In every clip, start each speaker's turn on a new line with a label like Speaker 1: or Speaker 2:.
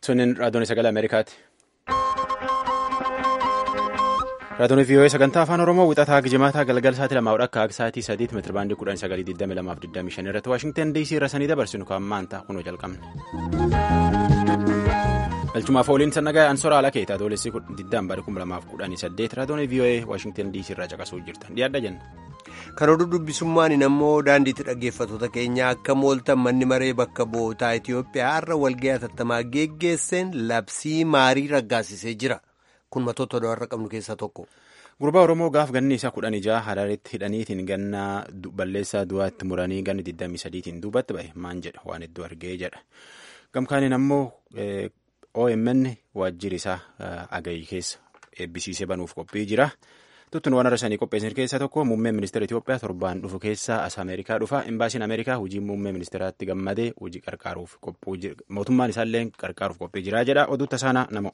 Speaker 1: Sunin raadiyoon sagalee Ameerikaati. Raadiyoon VOA sagantaa afaan Oromoo wixataa gijimaataa galgala sa'aatii lamaa akka akka sa'aatii sadiitti meetira baandii kudhan sagalii digdami lamaaf digdami shan irratti Waashingtan DC irra sanii dabarsinu kan maanta kunoo jalqabne. Galchumaaf ooliin sannagaa ansoora ala keetaa adoolessi diddaan baadhi kuma lamaaf kudhanii saddeet raadiyoon VOA Waashingtan DC irraa caqasuu jirtan dhiyaadha jenna.
Speaker 2: Kan oduu dubbisummaan ammoo daandiitti dhaggeeffattoota keenya akka mooltan manni maree bakka bootaa Itoophiyaa har'a walga'ii hatattamaa geggeesseen labsii maarii raggaasisee jira. Kun matoota odaarra qabnu keessaa tokko.
Speaker 1: Gurbaa Oromoo gaaf ganni isaa kudhan ijaa Haraaritti hidhaniitiin ganna balleessaa du'aatti muranii ganni 23tiin duubatti ba'e maan jedha waan hedduu argee jedha. Gamkaaniin ammoo OMN waajjirri isaa agayi keessa eebbisiisee banuuf qophii jira. Tuttuun waan arasanii qopheessan keessaa tokko muummeen ministeera Itoophiyaa torbaan dhufu keessaa as Ameerikaa dhufa. Imbaasiin Ameerikaa hojii muummee ministeeraatti gammadee hojii qarqaaruuf qophii mootummaan isaallee qarqaaruuf qophii jira jedha. Oduu tasaanaa namo.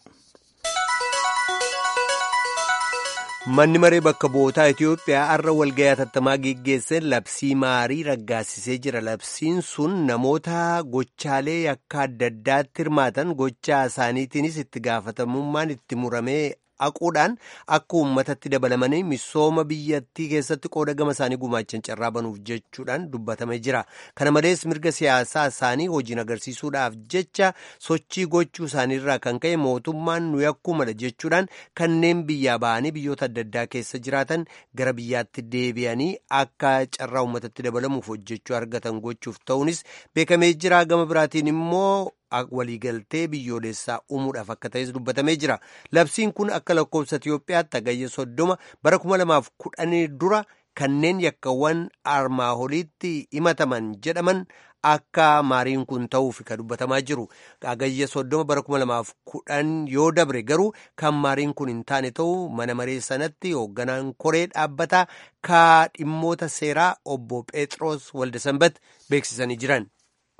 Speaker 2: Manni maree bakka bootaa Itoophiyaa har'a walga'ii hatattamaa geggeesseen labsii maarii raggaasisee jira. Labsiin sun namoota gochaalee yakka adda addaatti hirmaatan gochaa isaaniitiinis itti gaafatamummaan itti muramee haquudhaan akka uummatatti dabalamanii misooma biyyattii keessatti qooda gama isaanii gumaachan carraa banuuf jechuudhaan dubbatamee jira. Kana malees mirga siyaasaa isaanii hojiin agarsiisuudhaaf jecha sochii gochuu isaaniirraa kan ka'e mootummaan nu yakkuu mala jechuudhaan kanneen biyyaa ba'anii biyyoota adda addaa keessa jiraatan gara biyyaatti deebi'anii akka carraa uummatatti dabalamuuf hojjechuu argatan gochuuf ta'uunis beekamee jira. Gama biraatiin immoo. waliigaltee biyyoolessaa uumuudhaaf akka ta'es dubbatamee jira. Labsiin kun akka lakkoofsa Itoophiyaatti hagayya soddoma bara kuma lamaaf kudhanii dura kanneen yakkawwan armaa oliitti himataman jedhaman akka maariin kun ta'uuf kan dubbatamaa jiru. Hagayya soddoma bara kuma lamaaf kudhan yoo dabre garuu kan maariin kun hin taane ta'uu mana maree sanatti hoogganaan koree dhaabbataa ka dhimmoota seeraa obbo Pheexroos Waldasanbat beeksisanii jiran.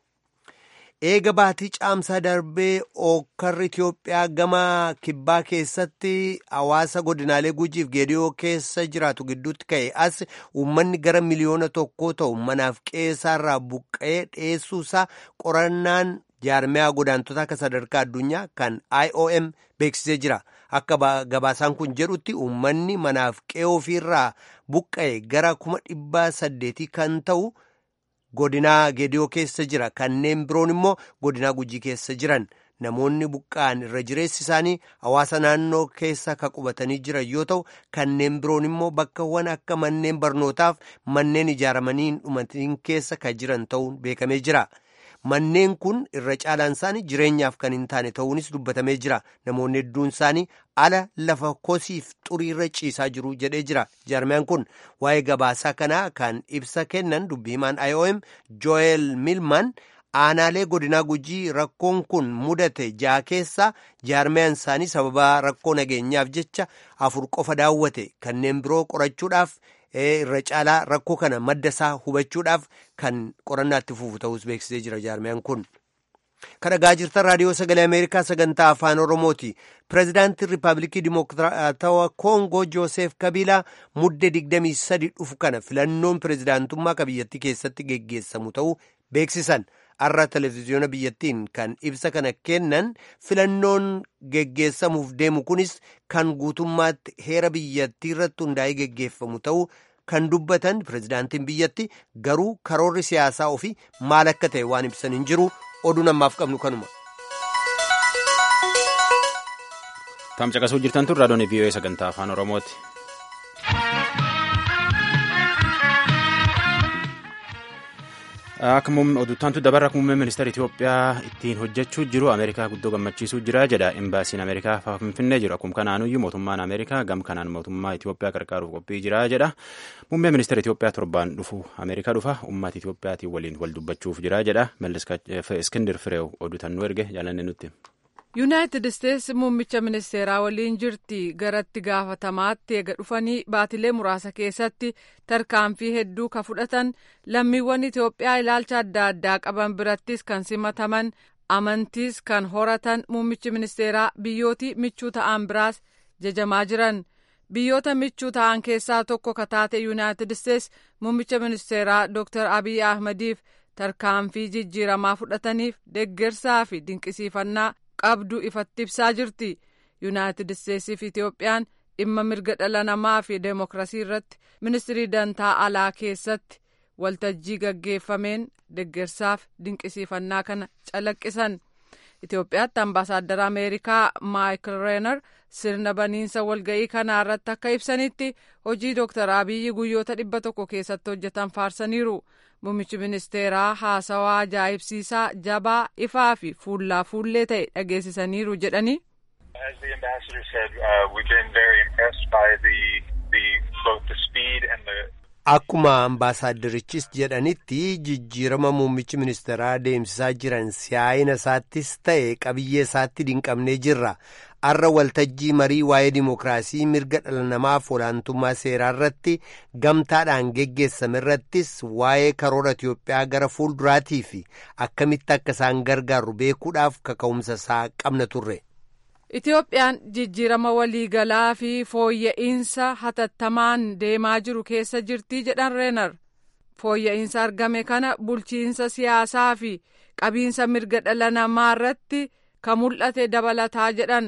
Speaker 2: eega baatii caamsaa darbee ookkarri Itoophiyaa gama kibbaa keessatti hawaasa godinaalee gujiif geediyoo keessa jiraatu gidduutti ka'e as uummanni gara miliyoona tokkoo ta'u manaaf qeessaarraa buqqa'ee dhiyeessuusaa qorannaan jaarmiyaa godaantotaa akka sadarkaa addunyaa kan IOM beeksisee jira. Akka gabaasaan kun jedhutti uummanni manaaf qe'ee ofiirraa buqqa'e gara kuma dhibbaa saddeetii kan ta'u. godinaa geediyoo keessa jira kanneen biroon immoo godinaa gujii keessa jiran namoonni buqqa'an irra jireessi isaanii hawaasa naannoo keessa ka qubatanii jiran yoo ta'u kanneen biroon immoo bakkawwan akka manneen barnootaaf manneen ijaaramanii hin dhumatiin keessa ka jiran ta'uun beekamee jira. Manneen kun irra caalaan isaanii jireenyaaf kan hin taane ta'uunis dubbatamee jira. Namoonni hedduun isaanii ala lafa kosiif xuriirra ciisaa jiru jedhee jira. Jaarmiyaan kun waa'ee gabaasaa kanaa kan ibsa kennan dubbii himaan IOM Joel Milman aanaalee godinaa gujii rakkoon kun mudate ja'a keessaa jaarmiyaan isaanii sababa rakkoo nageenyaaf jecha afur qofa daawwate kanneen biroo qorachuudhaaf. irra caalaa rakkoo kana madda isaa hubachuudhaaf kan qorannaatti fufu ta'us beeksisee jira jaarmiyaan kun. Kan dhagaa jirtan raadiyoo sagalee Ameerikaa sagantaa afaan Oromooti. Pireezidaantiin Riippaabilikii Dimokiraatawaa Koongoo Jooseef Kabiilaa muddee 23 dhufu kana filannoon pireezidaantummaa ka biyyattii keessatti geggeessamu ta'uu beeksisan. Har'a televezyiyoona biyyattiin kan ibsa kana kennan filannoon geggeessamuuf deemu kunis kan guutummaatti heera biyyattii irratti hundaa'ee geggeeffamu ta'uu kan dubbatan pireezidaantiin biyyatti garuu karoorri siyaasaa ofii maal akka ta'e waan ibsan hin jiru oduu namaaf qabnu kanuma.
Speaker 1: Tam caqasuu jirtan tun raadiyoon VOA sagantaa afaan Oromooti. Akka oduuttaantu dabarra muummee ministeera Itoophiyaa ittiin hojjechuu jiru Ameerikaa guddoo gammachiisuu jira jedha imbaasiin Ameerikaa finfinnee jiru akkuma kanaanuyyuu mootummaan Ameerikaa gam kanaan mootummaa Itoophiyaa qarqaaruuf qophii jira jedha muummee ministeera Itoophiyaa torbaan dhufu Ameerikaa dhufa uummata Itoophiyaatiin waliin wal dubbachuuf jira jedha Iskindir Fireew oduutannuu erge jaalanne nutti.
Speaker 3: yuunaayitid isteetsi muummicha ministeeraa waliin jirti garatti gaafatamaatti eega dhufanii baatilee muraasa keessatti tarkaanfii hedduu ka fudhatan lammiiwwan itoophiyaa ilaalcha adda addaa qaban birattis kan simataman amantiis kan horatan muummichi ministeeraa biyyootii michuu ta'an biraas jajamaa jiran biyyoota michuu ta'an keessaa tokko ka taate yuunaayitid isteetsi muummicha ministeeraa dooktar abiy ahmadiif tarkaanfii jijjiiramaa fudhataniif deeggarsaa fi dinqisiifannaa qabdu ifatti ibsaa jirti yuunaayitid isteetsii fi itiyoophiyaan dhimma mirga dhala namaa fi deemokiraasii irratti ministirii dantaa alaa keessatti waltajjii gaggeeffameen deggersaaf dinqisiifannaa kana calaqqisan itiyoophiyaatti ambaasaaddara ameerikaa maayikil reenar sirna baniinsa walga'ii kanaa irratti akka ibsanitti hojii dooktar abiyyi guyyoota dhibba tokko keessatti hojjetan faarsaniiru muummichi ministeeraa haasawaa ajaa'ibsiisaa jabaa ifaa fi fuullaa fuullee ta'e dhageessisaniiru jedhanii.
Speaker 4: As the ambassador said, uh, we've been very impressed by the, the both the speed and the
Speaker 2: Akkuma ambaasaaddarichis jedhanitti jijjiirama muummichi ministeeraa deemsisaa jiran siyaa'ina isaattis ta'e qabiyyee isaatti dinqabnee jirra. Arra waltajjii marii waa'ee dimookiraasii mirga dhala namaaf olaantummaa seeraa irratti gamtaadhaan geggeessame irrattis waa'ee karoora Itiyoophiyaa gara fuulduraatii fi akkamitti akka isaan gargaaru beekuudhaaf kaka'umsa isaa qabna turre.
Speaker 3: Itiyoophiyaan jijjiirama waliigalaa fi fooyya'insa hatattamaan deemaa jiru keessa jirti jedhan reenar fooyya'insa argame kana bulchiinsa siyaasaa fi qabiinsa mirga dhala namaa irratti kan mul'ate dabalataa jedhan.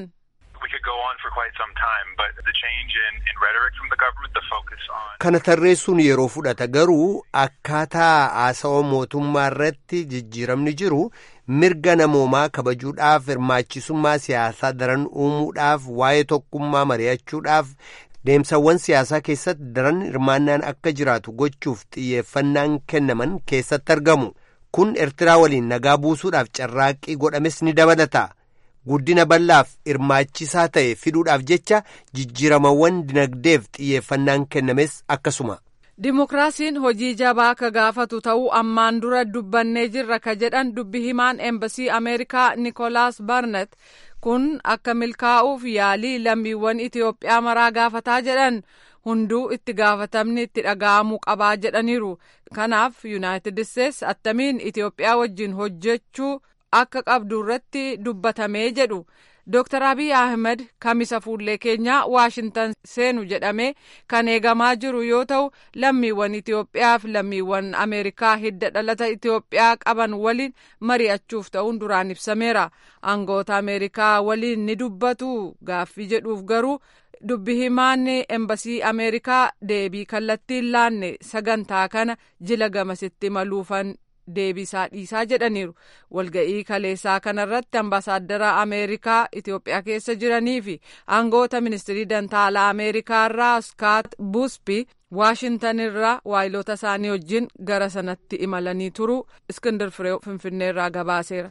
Speaker 2: Kana tarreessuun yeroo fudhata garuu akkaataa haasawaa mootummaa irratti jijjiiramni jiru mirga namoomaa kabajuudhaaf hirmaachisummaa siyaasaa daran uumuudhaaf waa'ee tokkummaa mari'achuudhaaf deemsawwan siyaasaa keessatti daran hirmaannaan akka jiraatu gochuuf xiyyeeffannaan kennaman keessatti argamu kun eertiraa waliin nagaa buusuudhaaf carraaqqii godhames ni dabalata. guddina bal'aaf hirmaachisaa ta'e fiduudhaaf jecha jijjiiramawwan dinagdeef xiyyeeffannaan kennames akkasuma.
Speaker 3: Dimookiraasiin hojii jabaa ka gaafatu ta'uu ammaan dura dubbannee jirra ka jedhan dubbi himaan eembasii Ameerikaa Nikolaas Barnet kun akka milkaa'uuf yaalii lammiiwwan Itiyoophiyaa maraa gaafataa jedhan hunduu itti gaafatamni itti dhaga'amuu qabaa jedhaniiru. Kanaaf Yuunaayitid Isteets attamiin Itiyoophiyaa wajjin hojjechuu akka qabdu irratti dubbatamee jedhu Dr. Abiy Ahmed kamisa fuullee keenyaa Waashintan seenu jedhamee kan eegamaa jiru yoo ta'u lammiiwwan Itiyoophiyaa fi lammiiwwan Ameerikaa hidda dhalata Itiyoophiyaa qaban waliin mari'achuuf ta'uun duraan ibsameera. Aangoota Ameerikaa waliin ni dubbatu gaaffii jedhuuf garuu dubbi himaan embasii Ameerikaa deebii kallattiin laanne sagantaa kana jila gamasitti maluufan deebisaa dhiisaa jedhaniiru walga'ii kaleessaa kanarratti ambaasaaddara ameerikaa itiyoophiyaa keessa jiranii fi aangoota ministirii dantaalaa ameerikaa irraa skaat buspi waashintan irraa waayilota isaanii wajjin gara sanatti imalanii turu iskindir firee finfinnee irraa gabaaseera.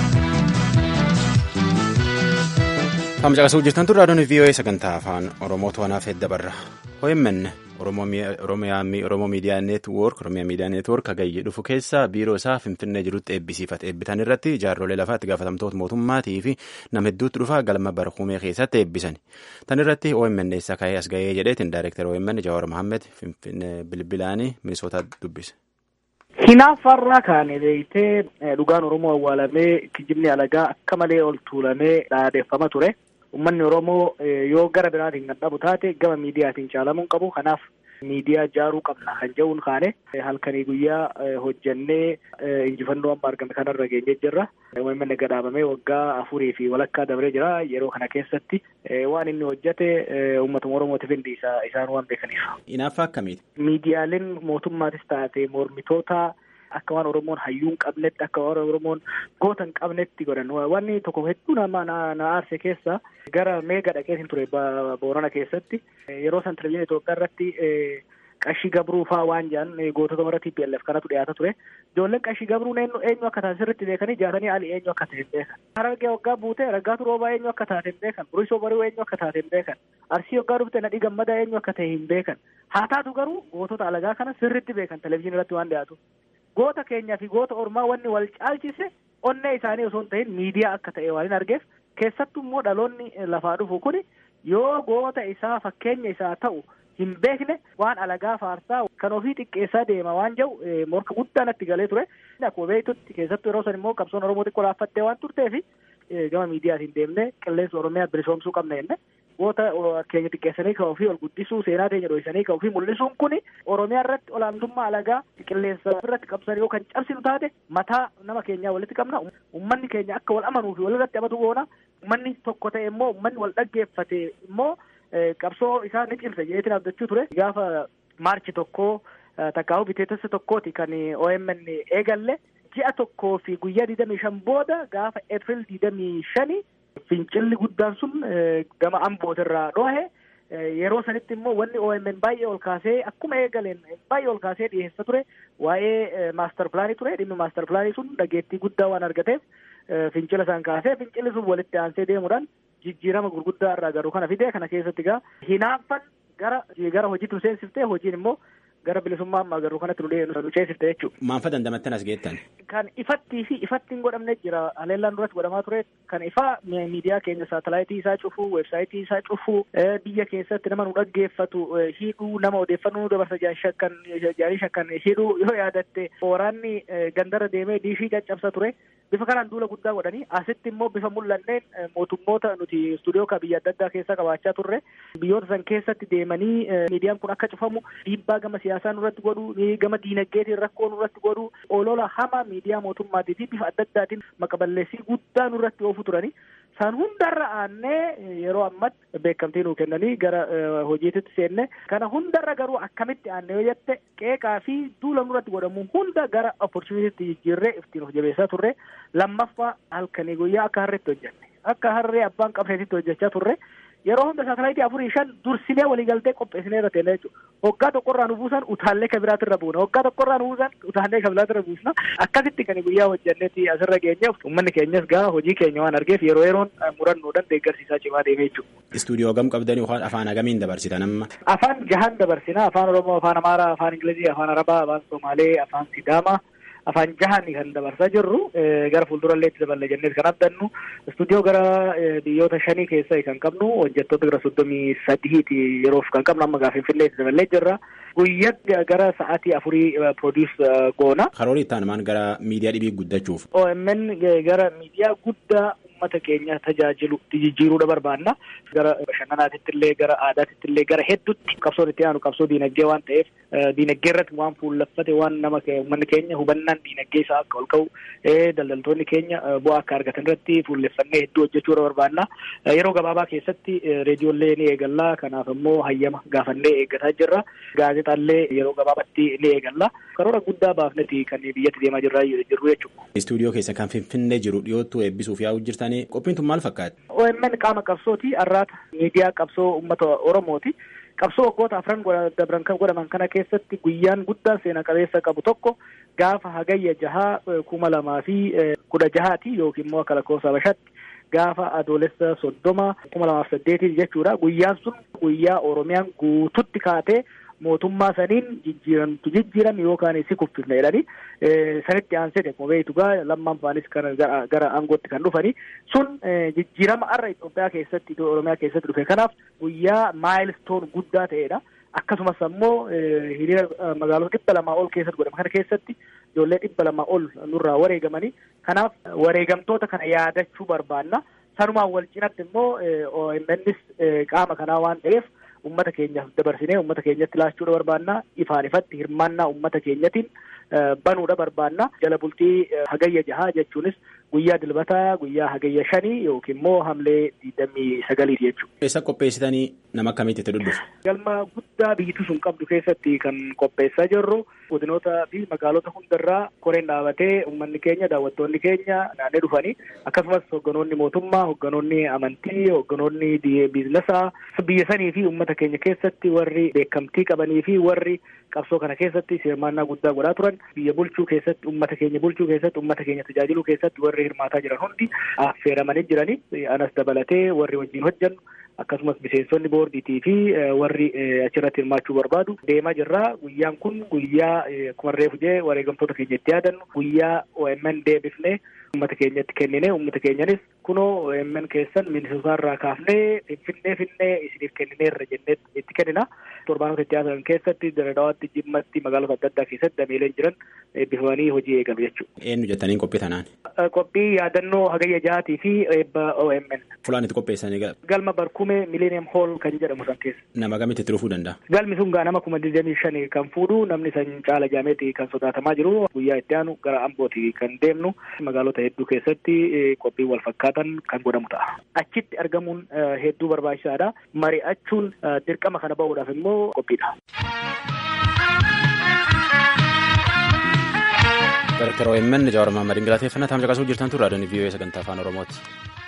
Speaker 1: Amma caqasuu jirtan turre adoon VOA sagantaa afaan Oromoo to'anaaf hedda barra. OMN Oromoo Miidiyaa Neetwoork Oromiyaa Miidiyaa Neetwoork hagayyee dhufu keessa biiroo isaa Finfinnee jirutti eebbisiifate. Eebbitan irratti jaarrolee lafaatti gaafatamtoota mootummaatii fi nama hedduutti dhufa galma barkumee keessatti eebbisan. Tan irratti OMN eessa ka'ee as ga'ee jedheetiin daayireektar OMN Jawaar Mohaammed Finfinnee bilbilaanii Minisootaa dubbise.
Speaker 5: Hinaaffarraa kaane beeytee dhugaan Oromoo awwaalamee kijibni alagaa akka malee ol tuulamee dhaadeeffama ture. Uummanni Oromoo yoo gara biraatiin kan dhabu taate gama miidiyaatiin caalamuun qabu. Kanaaf miidiyaa ijaaruu qabna kan jedhuun kaane halkanii guyyaa hojjannee injifannoo amma argame kanarra geenye jirra. Uummanni gadaabamee waggaa afurii fi walakkaa dabree jira. Yeroo kana keessatti waan inni hojjate uummatuma Oromootiif hundi isaan waan beekaniif.
Speaker 1: Inaaffaa akkamiiti?
Speaker 5: Miidiyaaleen mootummaatis taate mormitoota akka waan Oromoon hayyuu hin qabnetti akka waan Oromoon goota hin qabnetti godhan wanni tokko hedduu nama na aarse keessa gara meega dhaqeetiin ture Boorana keessatti yeroo san televizyiinii Itoophiyaa irratti qashii gabruu faa waan jedhan gootota warra TPLF kanatu dhiyaata ture. Ijoolleen qashii gabruun eenyu akka taate sirriitti beekanii jaatanii ali eenyu akka taate hin beekan. Harargee waggaa buute raggaatu roobaa eenyu akka taate hin beekan. Burisoo bari'uu eenyu akka taate hin beekan. Arsii waggaa dhufte nadhii gammadaa eenyu akka ta'e hin beekan. Haa taatu garuu gootota alagaa kana sirriitti beekan televizyiinii irratti waan dhiyaatu. Goota keenyaa fi goota ormaa wanni wal caalchise onnee isaanii osoo hin ta'in miidiyaa akka ta'e waan hin argeef keessattuu immoo dhaloonni lafaa dhufu kuni yoo goota isaa fakkeenya isaa ta'u hin beekne waan alagaa faarsaa kan ofii xiqqeessaa deema waan jedhu morka guddaa natti galee ture. Akkuma beektutti keessattuu yeroo san immoo qabsoon Oromoo xiqqoo laaffattee waan turteef gama miidiyaatiin deemnee qilleensa Oromiyaa bilisoomsuu qabna jenne goota keenya xiqqeessanii kan ofii ol guddisuu seenaa keenya dho'isanii kan ofii mul'isuun kuni oromiyaa irratti olaantummaa alagaa qilleensa irratti qabsan yoo kan cabsinu taate mataa nama keenyaa walitti qabna ummanni keenya akka wal amanuu fi walirratti amatu goona ummanni tokko ta'e immoo ummanni wal dhaggeeffate immoo qabsoo isaa ni cimsa jeetiin abdachuu ture gaafa maarchi tokkoo takkaa'u biteetessa tokkooti kan OMN eegalle ji'a tokkoo fi guyyaa digdamii shan booda gaafa Eepiriil digdamii shani fincilli guddaan sun gama ambootirraa dhohe yeroo sanitti immoo wanni OMN baay'ee ol kaasee akkuma eegaleen baay'ee ol kaasee dhiyeessa ture waa'ee maaster pilaanii ture dhimmi maaster pilaanii sun dhageettii guddaa waan argateef fincila isaan kaasee fincilli sun walitti aansee deemuudhaan jijjiirama gurguddaa irraa garuu kana fidee kana keessatti gaa hinaaffan gara gara hojiitu seensiftee hojiin immoo gara bilisummaa amma agarru kanatti nu ceesifte jechuudha.
Speaker 1: Maanfa dandamattan as geettan?
Speaker 5: Kan ifattii fi ifatti hin godhamne jira. Haleellaan duratti godhamaa ture. Kan ifaa miidiyaa keenya saatalaayitii isaa cufuu, weebsaayitii isaa cufuu, biyya keessatti nama nu dhaggeeffatu hidhuu, nama odeeffannoo nu dabarsa shakkan jaarii shakkan hidhuu yoo yaadatte waraanni gandarra deemee diishii caccabsa ture. Bifa kanaan duula guddaa godhanii asitti immoo bifa mul'anneen mootummoota nuti istuudiyoo kan biyya adda addaa keessa qabaachaa turre biyyoota san keessatti deemanii miidiyaan kun akka cufamu dhiibbaa gama siyaasaa nurratti godhu gama diinagdeetiin rakkoo nurratti godhu olola hama miidiyaa mootummaatii fi bifa adda addaatiin maqaballeessii guddaa nurratti oofu turani. San hundarra aannee yeroo ammatti beekamtii nuu kennanii gara hojiititti seenne kana hundarra garuu akkamitti aanne yoo jette qeeqaa fi duula nurratti godhamu hunda gara opportunitiitti jijjiirree ittiin of jabeessaa turre lammaffaa halkanii guyyaa akka harreetti hojjenne akka harree abbaan qabseetitti hojjechaa turre yeroo hunda saatalaayitii afurii shan dursinee waliigaltee qopheessinee irra teenne jechuudha. Hoggaa tokkorraa nu buusan utaallee kan biraatti irra buuna. Hoggaa tokkorraa nu buusan utaallee kan biraatti irra buusna. Akkasitti kan guyyaa hojjennetti asirra geenye uummanni keenyas gaa hojii keenya waan argeef yeroo yeroon murannoodhaan deeggarsiisaa cimaa deemee jechuudha.
Speaker 1: Istuudiyoo gam qabdanii yookaan afaan agamiin dabarsitan amma?
Speaker 5: Afaan jahan dabarsina. Afaan Oromoo, afaan Amaaraa, afaan Ingilizii, afaan Arabaa, afaan Somaalee, afaan Sidaamaa. afaan jahani kan dabarsaa jirru gara fuuldurallee itti daballe jennee kan abdannu istuudiyoo gara biyyoota shanii keessa kan qabnu hojjettoota gara soddomii sadiiti yeroof kan qabnu amma gaafa finfinnee itti daballee jirra. Guyyaa gara sa'aatii afurii produus goona.
Speaker 1: Karoora itti aanumaan gara miidiyaa dhibii guddachuuf.
Speaker 5: OMN gara miidiyaa guddaa uummata keenya tajaajilu jijjiiruudha barbaanna. Gara bashannanaatitti illee gara aadaatitti illee gara hedduutti qabsoon itti aanu qabsoo diinagdee waan ta'eef diinagdee irratti waan fuullaffate waan nama uummanni keenya hubannaan diinagdee isaa akka ol ka'u daldaltoonni keenya bu'aa akka argatan irratti fuulleffannee hedduu hojjechuudha barbaanna. Yeroo gabaabaa keessatti reediyoollee ni eegalla. Kanaaf immoo hayyama gaafannee eeggataa jirra. Gaazexaallee yeroo gabaabaatti ni eegalla. Karoora guddaa baafneti kan biyyatti deemaa jirra jirru jechuudha.
Speaker 1: Istuudiyoo keessa kan finfinnee jiru dhiyoottuu eebbisuuf yaa'u jirtanii qophiin tun maal fakkaata?
Speaker 5: OMN qaama qabsooti arraata miidiyaa qabsoo uummata Oromooti. Qabsoo waggoota afran dabran kan godhaman kana keessatti guyyaan guddaan seena qabeessa qabu tokko gaafa hagayya jahaa kuma lamaa fi kudha jahaati yookiin immoo akka lakkoofsa Habashaatti gaafa adoolessa soddoma kuma lamaaf saddeetii jechuudha. Guyyaan sun guyyaa Oromiyaan guututti kaatee mootummaa saniin jijjiiramtu jijjiirame yookaan si kuffifne jedhanii sanitti aansee akkuma beektu gaa lammaan faanis kan gara aangootti kan dhufanii sun jijjiirama har'a Itoophiyaa keessatti Oromiyaa keessatti dhufe kanaaf guyyaa maayilstoon guddaa ta'edha. Akkasumas ammoo hiriira magaalota dhibba lamaa ol keessatti godhame kana keessatti ijoollee dhibba lamaa ol nurraa wareegamanii kanaaf wareegamtoota kana yaadachuu barbaanna. Sanumaan wal cinatti immoo OMNs qaama kanaa waan ta'eef ummata keenyaaf dabarsinee ummata keenyatti laachuudha barbaanna ifaan ifatti hirmaannaa ummata keenyatiin banuudha barbaanna jala bultii hagayya jahaa jechuunis guyyaa dilbataa guyyaa hagayya shanii yookiin immoo hamlee digdamii sagaliiti jechuudha.
Speaker 1: Eessa qopheessitanii nama akkamiitti itti dhudhufu?
Speaker 5: Galma guddaa biyyitu sun qabdu keessatti kan qopheessaa jirru godinoota fi magaalota hundarraa koreen dhaabatee uummanni keenya daawwattoonni keenya naannee dhufanii akkasumas hogganoonni mootummaa hogganoonni amantii hogganoonni biizinesaa biyya sanii fi uummata keenya keessatti warri beekamtii qabanii fi warri qabsoo kana keessatti hirmaannaa guddaa godhaa turan biyya bulchuu keessatti uummata keenya bulchuu keessatti uummata keenya tajaajiluu keessatti warri hirmaataa jiran hundi affeeramanii jiranii anas dabalatee warri wajjin hojjannu akkasumas miseensonni boordiitii fi warri achirratti hirmaachuu barbaadu deemaa jirra. Guyyaan kun guyyaa akkuma reefu jee wareegamtoota keenya itti yaadannu guyyaa OMN deebifnee uummata keenyatti kennine uummata keenyanis kunoo OMN keessan minisootaarraa kaafnee finfinnee finnee isiniif kennineerra jennee itti kennina. Torbaanota itti aanan keessatti Diradawaatti, Jimmatti, magaalota adda addaa keessatti dameeleen jiran eebbifamanii hojii eegalu jechuudha.
Speaker 1: Eenyu jettaniin qophii tanaan?
Speaker 5: Qophii yaadannoo hagayya jahaatii fi eebba OMN.
Speaker 1: Fulaan itti qopheessanii
Speaker 5: Galma Barkume Millennium Hall kan jedhamu san keessa.
Speaker 1: Nama gamitti itti dhufuu danda'a?
Speaker 5: Galmi sun gaa nama kuma digdamii shanii kan fuudhu namni san caala jaameeti kan sodaatamaa jiru guyyaa itti aanu gara Ambooti kan deemnu magaalota hedduu keessatti qophii wal fakkaatan kan godhamu ta'a. Achitti argamuun hedduu barbaachisaadha. Mari'achuun dirqama kana bahuudhaaf immoo qophiidha.
Speaker 1: Dr. OMN Jawaar Mahammadiin galateeffannaa taa'umsa qasuu jirtan turre raadiyoon VOA sagantaa afaan Oromooti.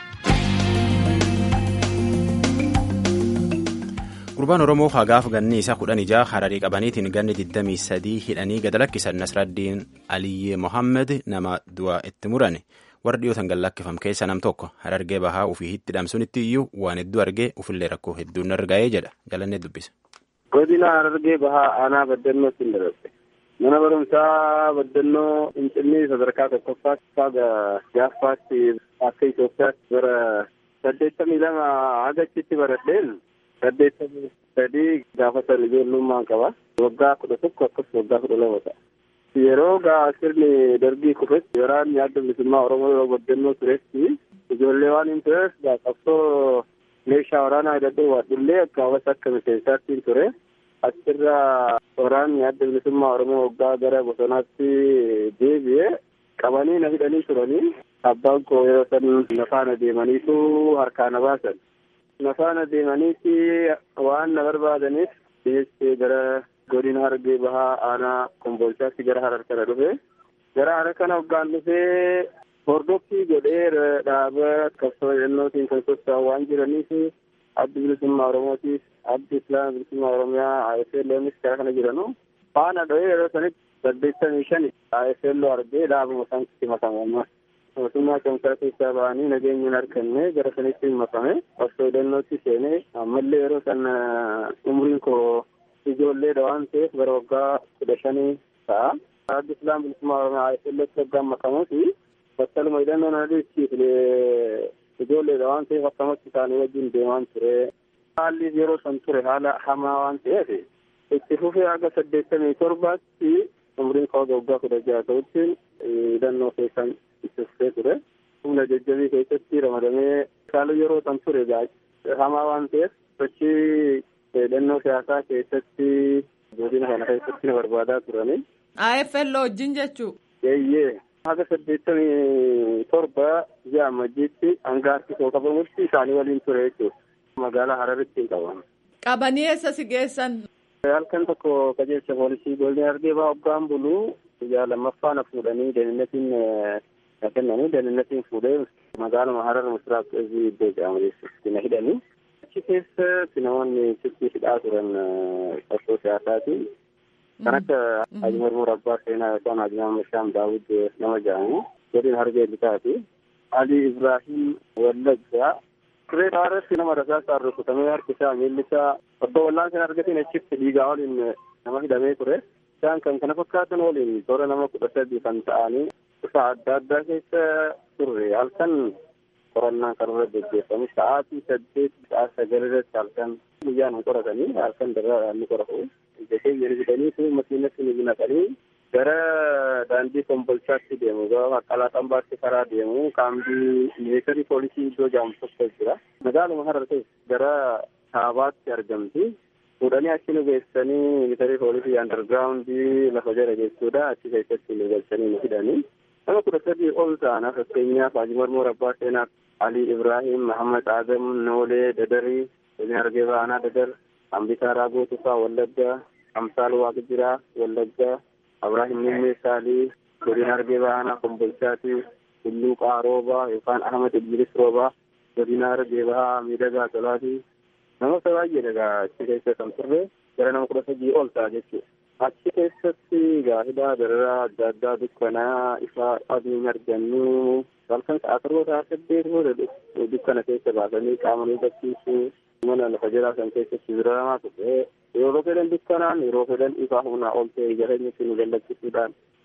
Speaker 1: Gurbaan Oromoo hagaaf ganni isaa kudhan ijaa hararii qabaniitiin ganni 23 hidhanii gada lakkisan Nasraddiin Aliyyee Mohammed nama du'a itti murane warra dhiyootan gad lakkifam keessa nam tokko harargee bahaa ofii itti dhamsunitti iyyuu waan hedduu argee ofillee rakkoo hedduun arga'ee jedha jalannee dubbisa.
Speaker 6: Godina harargee bahaa aanaa baddannootti hin darbe. Mana barumsaa baddannoo Finfinnee sadarkaa tokkoffaatti faaga gaaffaatti akka Itoophiyaatti bara saddeettamii lama hagachitti baradheen saddeettamii sadii gaafa san ijoollummaan qaba. Waggaa kudha tokko akkas waggaa kudha lama ta'a. Yeroo gaa sirni darbii kufetti waraanni adda bilisummaa Oromoo yeroo baddannoo turetti ijoollee waan hin tureef gaa qabsoo meeshaa waraanaa hidhadhee waadhullee akka hawasa akka miseensaatti hin ture. Achirraa waraanni adda bilisummaa Oromoo waggaa gara bosonaatti deebi'ee qabanii na hidhanii turanii abbaan koo yeroo san nafaana deemaniitu harkaa na baasan. Nafaana deemaniiti waan na barbaadaniif dhiyeessee gara godina harargee bahaa aanaa komboolchaatti gara harar kana dhufe. Gara harar kana waggaan dhufee hordoffii godhee dhaaba qabsoo hidhannootiin kan socho'an waan jiraniif addi bilisummaa Oromootiif addi islaama bilisummaa Oromiyaa AFLOnis karaa kana jiranu faana dho'ee yeroo sanitti saddeettamii shani AFLO argee dhaabuma isaanitti makame ammas mootummaa cimsaa keessaa ba'anii nageenya hin arganne gara sanitti hin makame qabsoo hidhannootti seenee ammallee yeroo san umriin koo ijoolleedha waan ta'eef bara waggaa kudha shanii ta'a. Addi islaama bilisummaa Oromiyaa AFLOtti waggaan makamuuti battaluma hidhannoo na dhiichiiflee ijoolleedha waan ta'eef akkamatti isaanii wajjin deemaan ture. Haalli yeroo san ture haala hamaa waan ta'eef itti fufee haga saddeettamii torbaatti umriin koo waggaa kudha jaha ta'utti hidhannoo keessan itti fufee ture. Humna jajjabii keessatti ramadamee haala yeroo san ture hamaa waan ta'eef sochii hidhannoo siyaasaa keessatti godina kana keessatti na barbaadaa turani.
Speaker 3: AFL wajjin jechuu.
Speaker 6: Eeyyee. haga saddeettamii torba ji'a amajjiitti hanga harki koo qabamutti isaanii waliin ture jechuudha. Magaalaa Hararitti hin qabamu.
Speaker 3: Qabanii eessa si geessan?
Speaker 6: Halkan tokko qajeelcha poolisii godina harargee bahaa hoggaan buluu guyyaa lammaffaa na fuudhanii deeninnatiin na kennanii deeninnatiin fuudhee magaaluma Harar Misiraaq Ezii iddoo jedhamu keessatti na hidhanii. Achi keessatti namoonni sitti hidhaa turan qabsoo siyaasaati. kan akka Haji Marmuu Abbaa Seenaa yookaan Haji Mahammed Shaam Daawud nama jedhamu godina harargee lixaati. Ali Ibrahim Wallaggaa turee irratti nama rasaasaan rukutamee harki isaa miilli isaa osoo wallaan sana argatiin achitti dhiigaa waliin nama hidhamee ture. Isaan kan kana fakkaatan waliin toora nama kudha sadii kan ta'anii kutaa adda addaa keessa turre halkan qorannaan kan irra gaggeeffamu sa'aatii saddeet sa'a sagal irratti halkan guyyaan hin qoratanii halkan darraa ni qoratu. Ijjatee jedhanii fi makiinatti ni naqanii gara daandii kombolchaatti deemu gara maqalaa xambaatti karaa deemu kaambii milisharii poolisii iddoo jedhamu tokko jira. Magaaluma harar gara kaabaatti argamti. Fuudhanii achi nu geessanii milisharii poolisii andargiraawundii lafa jala jechuudha. Achi keessatti nu galchanii nu hidhanii. Nama kudha sadii ol ta'an fakkeenyaaf Haji Marmuu Abbaa Seenaa, Ali Ibrahim, Muhammad Adam, Noolee, Dadarii, Godina Harargee Bahaa Dadar, Ambisaa Raagoo Tufaa Wallaggaa, Amsaal Waaqjiraa Wallaggaa, Abrahiim Nimmee Saalii, Godina Harargee Bahaa Kombolchaati, Tulluu Qaarooba yookaan Ahmad Idris Roobaa, Godina Harargee Bahaa Miidhagaa Tolaati. Namoota baay'ee dhagaa achi keessa kan turre gara nama kudha sadii ol ta'a jechuudha. Achi keessatti gaafidhaa dararaa adda addaa dukkanaa ifa adiin argannu halkan sa'a torba sa'a saddeet booda dukkana keessa baasanii qaama nu barsiisuu mana lafa jalaa kan keessatti biramaa ture yeroo fedhan dukkanaan yeroo fedhan ifa humnaa ol ta'e jireenyatti nu gallachiisuudhaan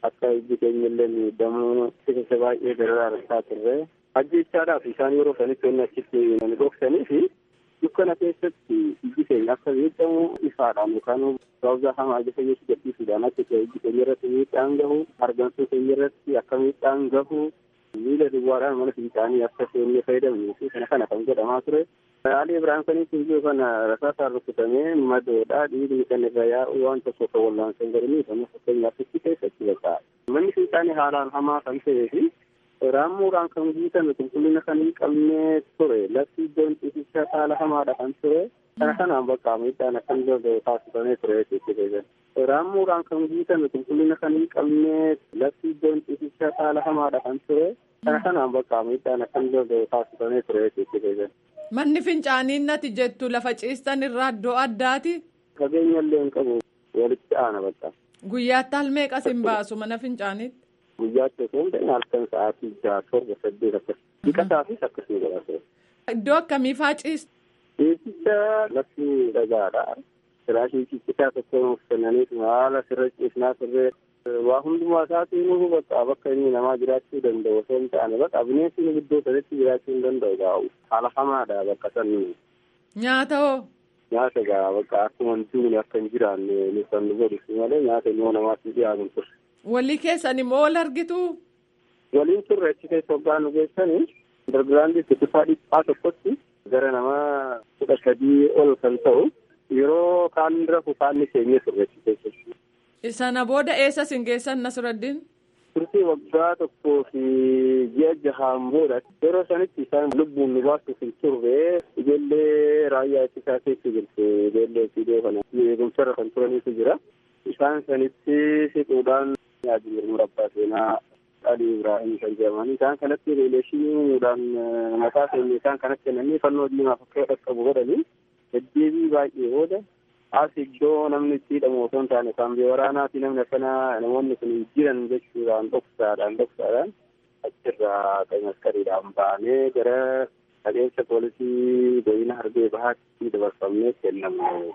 Speaker 6: akka ijji keenya illee miidhamuu isa baay'ee dararaa argaa turre ajjechaadhaaf isaan yeroo sanitti wanni achitti nani dhoksanii fi dukkana keessatti ijji keenya akka miidhamu ifaadhaan yookaan sababa hamaa ija keenyatti gadhiisuudhaan akka ijji keenya irratti miidhaan gahu argamsuu keenya irratti akka miidhaan gahu miila duwwaadhaan mana fincaanii akka seennee fayyadamnuu fi kana kana kan godhamaa ture. Ali Ibrahim sanitti iyyuu kana rasaasaan rukutamee madoodha dhiigni kan irra yaa'u waan tokko kan wallaansan godhanii kan fakkeenyaaf itti keessatti bakka. Manni fincaanii haalaan hamaa kan ta'ee fi raammuudhaan kan guutame qulqullina kan hin qabne ture lafti iddoon ciisichaa haala hamaadha kan ture. Kana kanaan bakka miidhaan akkan danda'u taasifamee ture jechuudha. Raammuudhaan kan guutame qulqullina kan hin qabne lafti iddoon ciisichaa haala hamaadha kan ture. Kana kanaan bakka miidhaan akkan danda'u taasifamee ture jechuudha.
Speaker 3: Manni fincaaniin nati jettu lafa ciistan irraa iddoo addaati.
Speaker 6: Fageenya illee hin qabu walitti aana bakka.
Speaker 3: Guyyaatti halmeeqas hin baasu mana fincaaniitti.
Speaker 6: Guyyaatti osoo hin ta'in halkan sa'aatii jaha torba saddeet akkas. Dhiqataafis akkasii godhate.
Speaker 3: Iddoo akkamiifaa ciistu?
Speaker 6: Ciisicha lafti dhagaadha. Firaashii ciisichaa tokko nuuf kennaniif haala sirra ciisnaa turre waa hundumaa isaatiin nuuf bakka bakka inni namaa jiraachuu danda'u osoo hin taane bakka bineensi nu iddoo sanatti jiraachuu hin danda'u gaa'u. Haala hamaadha bakka sanni.
Speaker 3: Nyaata hoo?
Speaker 6: Nyaata gaa bakka akkuma duuni akka hin jiraanne nu kan nu godhu malee nyaata immoo namaatti dhiyaatu ture.
Speaker 3: Walii keessan immoo wal argitu?
Speaker 6: Waliin turre achi keessa waggaa nu geessanii dargiraandii kutusaa dhiphaa tokkotti gara nama kudha sadii ol kan ta'u yeroo kaan rafu kaanni keenyee turre achi keessatti.
Speaker 3: Sana booda eessa sin geessan Nasruddin?
Speaker 6: Turtii waggaa tokkoo fi ji'a jahaan booda yeroo sanitti isaan lubbuun nu baasuuf hin turre ijoollee raayyaa ittisaa keessa jirtu ijoollee fiidee kana eegumsarra kan turaniitu jira. Isaan sanitti siquudhaan yaaduu murabbaa seenaa Ali Ibrahim kan jedhaman isaan kanatti riileeshiniidhaan mataa keenya isaan kanatti kennanii fannoo diimaaf akka dhaqqabu godhanii deddeebii baay'ee booda as iddoo namni itti hidhamu osoo hin taane kan waraanaa fi namni akkana namoonni kun jiran jechuudhaan dhoksaadhaan dhoksaadhaan achirraa kan maskariidhaan baanee gara qajeelcha poolisii godina harbee bahaatti dabarfamnee kennamu.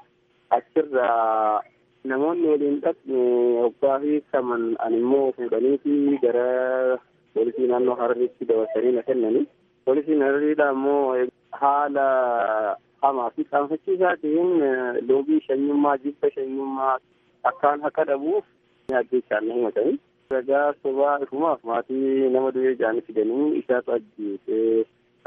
Speaker 6: Achirraa namoonni waliin dhaqne waggaa fi saman ani immoo fuudhaniiti gara poolisii naannoo harariitti dabarsanii na kennani. Poolisiin harariidha immoo haala hamaa fi qaanfachiisaa ta'een loogii shanyummaa jibba shanyummaa akkaan akka dhabuuf ajjechaan na himatanii. Ragaa sobaa ifumaaf maatii nama du'ee jaanii fidanii isaatu ajjeese.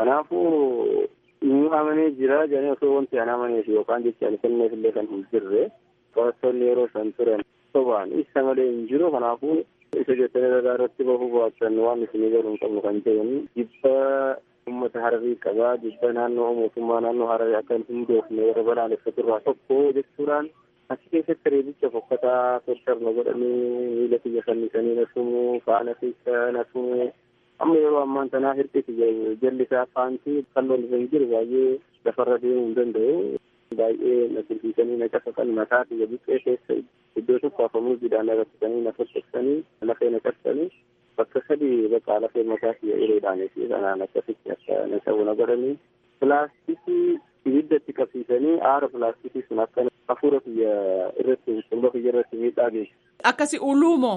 Speaker 6: Kanaafuu nu amanee jira jedhanii osoo wanti an amaneef yookaan jechaan kenneef illee kan hin jirre. Qorattoonni yeroo san turan sobaan isa malee hin jiru kanaafuu isa jettanii ragaa irratti bahuu baatan waan isinii garuu hin qabnu kan jedhan jibba uummata hararii qabaa jibba naannoo mootummaa naannoo hararii akka hin hundoofne warra balaaleffatu irraa tokko jechuudhaan achi keessatti reebicha fokkataa tortorna godhanii miila kiyya fannisanii na tumu faana keessa na tumu amma yeroo ammaan tanaa hir'isi jalli isaa faantii kalloon irra hin jiru baay'ee lafarra deemuu hin danda'u baay'ee na tulfiisanii na cafaqan mataa kiyya buqqee keessa iddoo tokko afamuu jidhaan arraksanii na fottoksanii lafee na cabsanii bakka sadii bakka lafee mataa kiyya uleedhaanii fi kanaan akkasitti akka na cabu na godhanii pilaastikii ibidda itti qabsiisanii aara pilaastikii sun akka hafuura kiyya irratti qumba kiyya irratti miidhaa geessu.
Speaker 3: Akkasi uluumoo?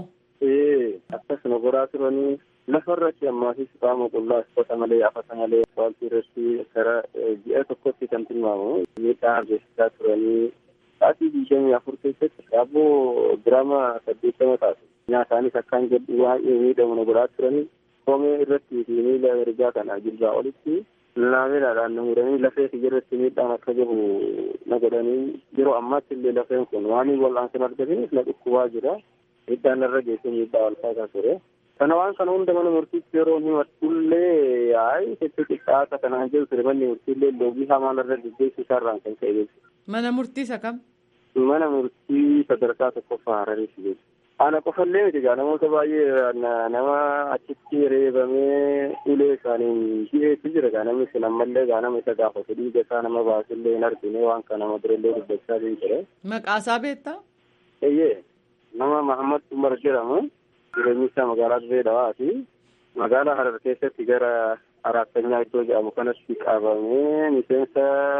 Speaker 6: Ee akkasuma goraa turanii lafarratti ammaasis qaama qullaa uffata malee afata malee wanti irratti gara ji'a tokkotti kan tilmaamu miidhaa geessisaa turanii sa'aatii digdamii afur keessatti daabboo giraama saddeettama taatu nyaataanis akkaan jedhu baay'ee miidhamu na godhaa turanii koomee irratti fi miila ergaa kana jilbaa olitti laameelaadhaan na muranii lafee kiyya irratti miidhaan akka jiru na godhanii yeroo ammaatti illee lafeen kun waan wal'aansan argataniif na dhukkubaa jira miidhaan narra geessee miidhaa walfaataa ture. Kana waan kana hunda mana murtiitti yeroo himatullee yaa'i hedduu qixxaata kanaan jiru ture manni murtiillee loogii hamaan irra gaggeessu isaarraan kan ka'e jechuudha.
Speaker 3: Mana murtii isa kam?
Speaker 6: Mana murtii sadarkaa tokkoffaa Harariiti jechuudha. Ana qofallee miti gaa namoota baay'ee nama achitti reebamee ulee isaaniin dhiyeessu jira gaa namni sun ammallee gaa nama isa gaafatu dhiiga isaa nama baasullee hin argine waan kana nama durallee dubbachaa hin jire.
Speaker 3: Maqaasaa beektaa?
Speaker 6: Eeyyee nama Mahammad Umar jedhamu. jireenyi isaa magaalaa Dirree Dhawaati. Magaalaa Harar keessatti gara Araattanyaa iddoo jedhamu kanatti qabamee miseensa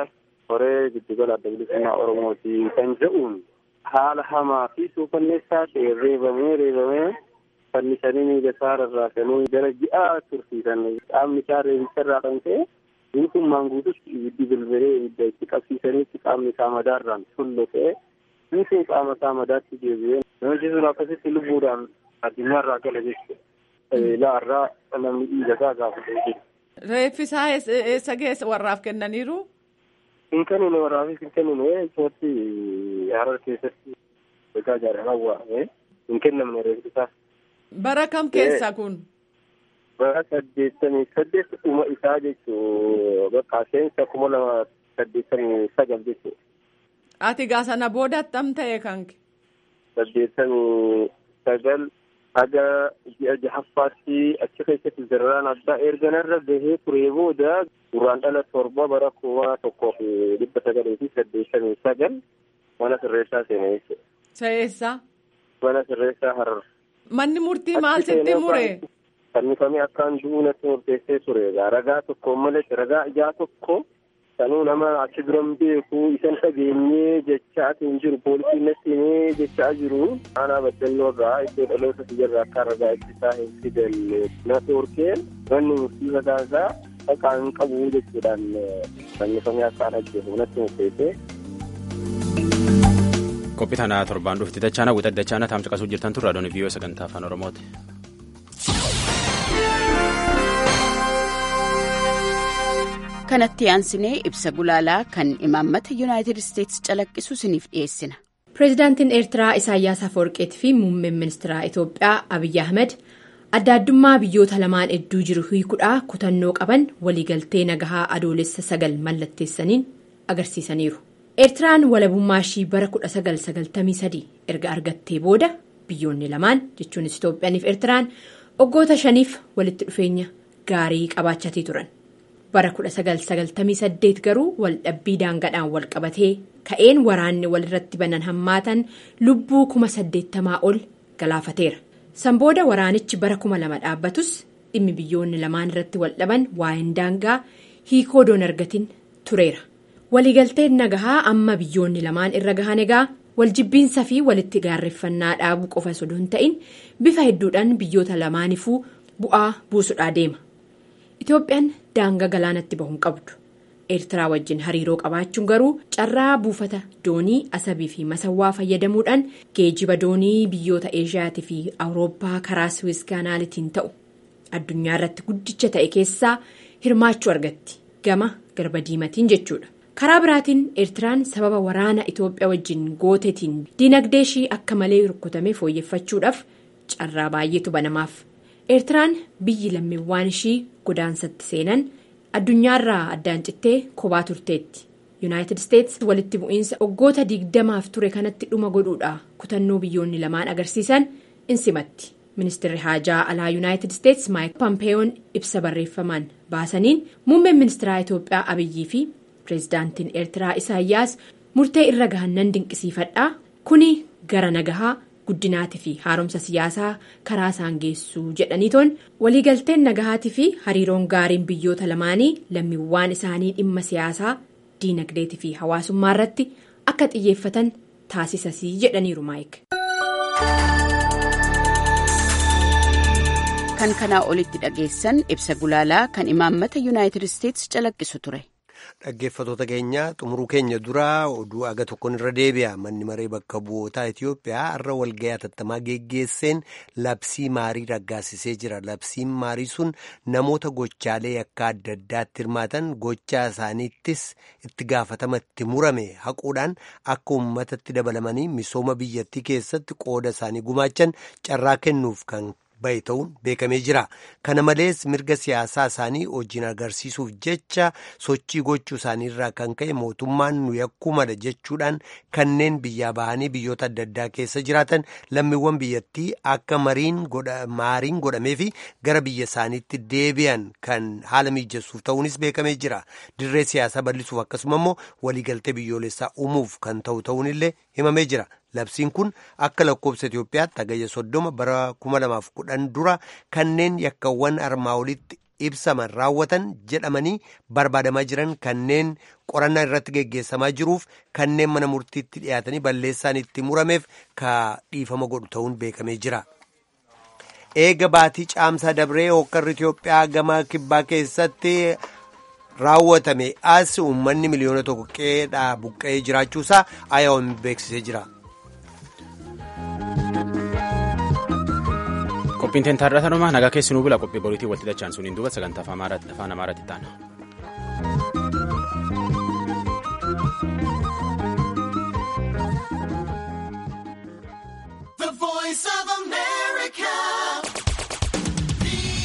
Speaker 6: horee giddugala adda bilisummaa Oromooti kan jedhuun haala hamaa fi suukanneessaa ta'e reebamee reebamee fannisanii miila isaa rarraasanii gara ji'aa tursiisan qaamni isaa reebicha irraa kan ta'e guutummaan guututti ibiddi bilbilee ibidda itti qabsiisanitti qaamni isaa madaarraan tullo ta'e guutuun qaama isaa madaatti deebi'ee namichi sun akkasitti lubbuudhaan addunyaarraa gala jechuudha laarraa namni dhiiga isaa gaafate jechuudha.
Speaker 3: Reeffisaa eessa geessa warraaf kennaniiru?
Speaker 6: Hin kennine warraafis hin kennine isumatti harar keessatti egaa jaalalaan waa'ee hin kennamne reeffisaa.
Speaker 3: Bara kam keessa kun?
Speaker 6: Bara saddeettamii saddeet dhuma isaa jechuu bakka seensa kuma lama saddeettamii sagal jechuudha.
Speaker 3: Ati gaa sana booda attam ta'e kanke?
Speaker 6: Saddeettamii sagal haga ji'a jahaffaatti achi keessatti zirraan addaa erga narra gahee turee booda duraan dhala torba bara kuma tokkoo fi dhibba sagalii fi saddeettamii sagal mana sirreessaa seenee jechuudha.
Speaker 3: Sa'eessaa?
Speaker 6: Mana sirreessaa harar.
Speaker 3: Manni murtii maal sitti mure?
Speaker 6: Fannifamee akkaan du'uu natti murteessee ture. Ragaa tokko malee ragaa ijaa tokko sanuu nama achi biran beeku isan dhageenyee jechaatiin jiru poolisiin natti himee jechaa jiru. Aanaa baddannoo irraa iddoo dhaloota biyya akka ragaa ittisaa hin fidanne na torkeen manni murtii mataa isaa akka hin qabu jechuudhaan fannifamee akkaan ajjeefu natti murteessee.
Speaker 1: qophii tanaa torbaan dhufti dachaana wixat dachaana taamsa qasuu jirtan turre adoon viiyoo sagantaa afaan oromooti.
Speaker 7: kanatti aansinee ibsa gulaalaa kan imaammata yuunaayitid isteetsi calaqqisu isiniif dhiyeessina.
Speaker 8: pireezidaantiin eertiraa isaayyaas afawarqeetii fi muummeen ministeeraa itoophiyaa abiyyi ahmed adda addummaa biyyoota lamaan hedduu jiru hiikuudhaa kutannoo qaban waliigaltee nagahaa adoolessa sagal mallatteessaniin agarsiisaniiru. eertiraan walabummaa ishii bara 1993 erga argattee booda biyyoonni lamaan jechuunis itoophiyaaniif eertiraan waggoota shaniif walitti dhufeenya gaarii qabaachatii turan bara 1998 garuu waldhabbii daangadhaan wal qabatee ka'een waraanni walirratti banan hammaatan lubbuu kuma saddeettamaa ol galaafateera san booda waraanichi bara kuma lama dhaabbatus dhimmi biyyoonni lamaan irratti wal dhaban waa'een daangaa hiikoo doon argatin tureera. waliigalteen nagahaa amma biyyoonni lamaan irra gahan egaa waljibbiinsa fi walitti gaarreeffannaa dhaabuu qofa osoo hin ta'in bifa hedduudhaan biyyoota lamaanifuu bu'aa buusudhaa deema itoophiyaan daangaa galaanatti bahuun qabdu eertiraa wajjin hariiroo qabaachuun garuu carraa buufata doonii asabii fi masawwaa fayyadamuudhaan geejiba doonii biyyoota eeshiyaatii fi awurooppaa karaa suwis kaanaalitiin ta'u addunyaa irratti guddicha ta'e keessaa hirmaachuu argatti gama garba diimatiin jechuudha. karaa biraatiin eertiraan sababa waraana itoophiyaa wajjin gootetiin diinagdee ishii akka malee rukkutame fooyyeffachuudhaaf carraa baay'eetu banamaaf eertiraan biyyi lammiiwwan ishii godaansatti seenan addunyaarraa addaan cittee kophaa turteetti yuunaayitid isteetsi walitti bu'iinsa waggoota digdamaaf ture kanatti dhuma godhuudha kutannoo biyyoonni lamaan agarsiisan in simatti ministeerri haajaa alaa yuunaayitid isteetsi maayik pampeeyoon ibsa barreeffamaan baasaniin muummeen ministeeraa itoophiyaa abiyyii fi. pireezidaantiin eertiraa isaayyaas murtee irra gahannan dinqisiifadhaa kuni gara nagahaa guddinaatii fi haaromsa siyaasaa karaa isaan geessuu jedhaniitoon waliigalteen nagahaatii fi hariiroon gaariin biyyoota lamaanii lammiiwwan isaanii dhimma siyaasaa diinagdeetii fi hawaasummaa irratti akka xiyyeeffatan taasisasii jedhaniiru maayik.
Speaker 7: kan kanaa olitti dhageessan ibsa gulaalaa kan imaammata yuunaayitid isteetsi calaqqisu ture.
Speaker 2: Dhaggeeffatoota keenya xumuruu keenya duraa oduu aga tokkoon irra deebi'a manni maree bakka bu'ootaa Itoophiyaa har'a walga'ii hatattamaa geggeesseen labsii maarii raggaasisee jira. Labsiin maarii sun namoota gochaalee yakka adda addaatti hirmaatan gochaa isaaniittis itti gaafatama itti murame haquudhaan akka uummatatti dabalamanii misooma biyyattii keessatti qooda isaanii gumaachan carraa kennuuf kan. bahe ta'uun beekamee jira kana malees mirga siyaasaa isaanii hojiin agarsiisuuf jecha sochii gochuu isaaniirraa kan ka'e mootummaan nu yakkuu mala jechuudhaan kanneen biyyaa bahanii biyyoota adda addaa keessa jiraatan lammiiwwan biyyattii akka maariin godhamee fi gara biyya isaaniitti deebi'an kan haala mijessuuf ta'uunis beekamee jira dirree siyaasaa bal'isuuf akkasuma immoo waliigaltee biyyoolessaa uumuuf kan ta'u ta'uunillee himamee jira. labsiin kun akka lakkoofsa Itoophiyaatti hagayya soddoma bara kuma lamaaf kudhan dura kanneen yakkawwan armaa olitti ibsaman raawwatan jedhamanii barbaadamaa jiran kanneen qorannaa irratti geggeessamaa jiruuf kanneen mana murtiitti dhiyaatanii balleessaan itti murameef ka dhiifama godhu ta'uun beekamee jira. eega baatii caamsaa dabree hokkarri Itoophiyaa gama kibbaa keessatti raawwatame as uummanni miliyoona tokko qeedhaa buqqa'ee jiraachuusaa IOM beeksisee jira.
Speaker 1: Qophiin teentaarraa tanumaa nagaa keessinuu bula qophii boriitii walitti dachaan suniin duuba sagantaa afaan amaaraatti taana.
Speaker 9: The voice of America.